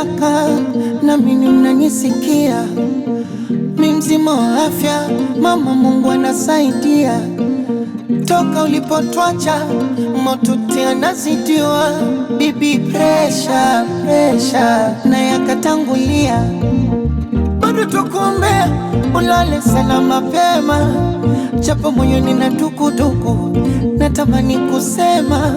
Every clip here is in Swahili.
kaka, na mimi mnanisikia, mi mzima wa afya, mama Mungu anasaidia. Toka ulipotwacha motuti anazidiwa, bibi presha presha na yakatangulia, bado tukuombea ulale sana mapema, japo moyoni na dukuduku, natamani kusema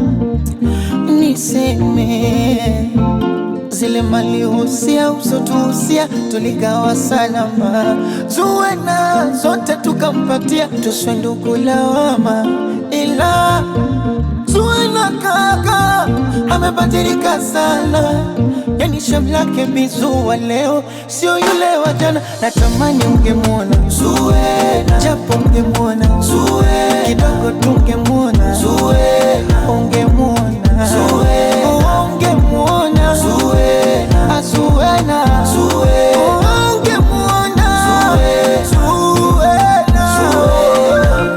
niseme zile malihusia usotuhusia tuligawa salama, zuwena zote tukampatia, tuswe ndugu lawama, ila zuwena kaka amebadilika sana, yani shamu lake bizuwa leo sio yule wa jana. Natamani ungemwona Zuwena, japo ungemwona Zuwena, kidogo tungemwona Zuwena, ungemwona Zuwena, ungemwona Zuwena, Azuwena, ungemwona Zuwena, Zuwena.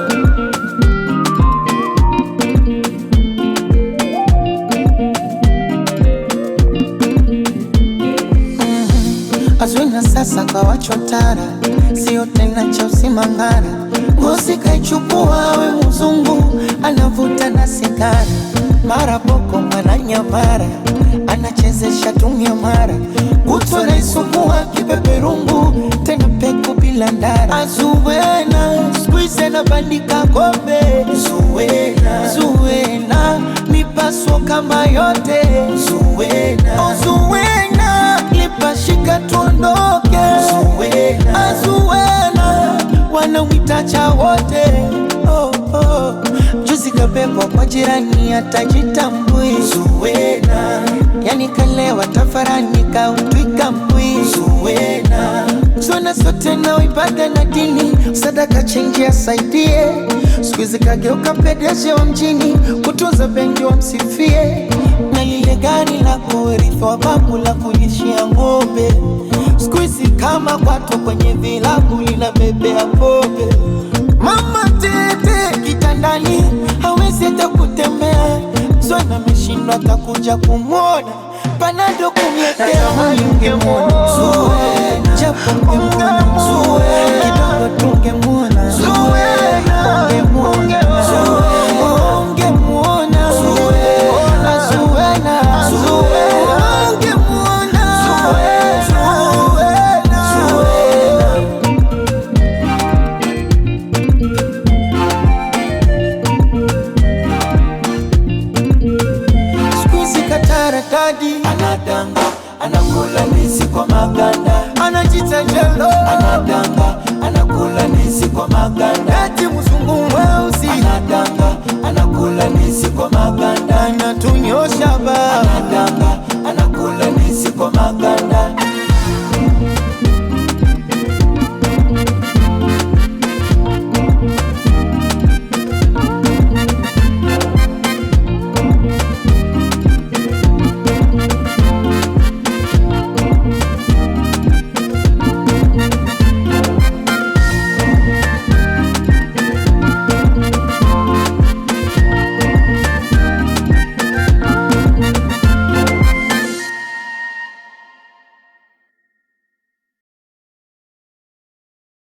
Azwina sasa kawachotara, sio tena cha usimangara. Ngozi kaichukua we mzungu, anavuta na sigara, mara boko mara nyamara, anachezesha tumia mara, kutwa naisukua kipeperungu, tena peku bila ndara. Azuwena skuize na bandika kombe, Zuwena, Zuwena mipaso kama yote, Zuwena, oh, Zuwena lipashika tuondoke, Zuwena, Azuwena wanamwitacha wote oh, oh. Juzi kabebwa kwa jirani atajitambui, Zuwena yani kalewa tafarani kautwika mbwi, Zuwena zona zote na ibada na dini, sadaka chenji asaidie. Siku hizi kageuka pedeje wa mjini, kutunza benki wamsifie, na lile gari la kurithi wa babu la kulishia ng'ombe. Siku hizi kama kwato kwenye vilabu linabebea pombe. Mama tete kitandani hawezi hata kutembea, Zwana ameshindwa atakuja kumwona panado kumletea ungemwona Zuwena, japo ungemwona Zuwena, kidogo tungemwona Zuwena, ungemwona Zuwena, ungemwona Zuwena, Zuwena, Zuwena, ungemwona Zuwena, Zuwena. Siku hizi katarakadi anadanga, anakula ndizi kwa maganda, anajita jelo, anadanga, anakula ndizi kwa maganda, eti mzungu mweusi anadanga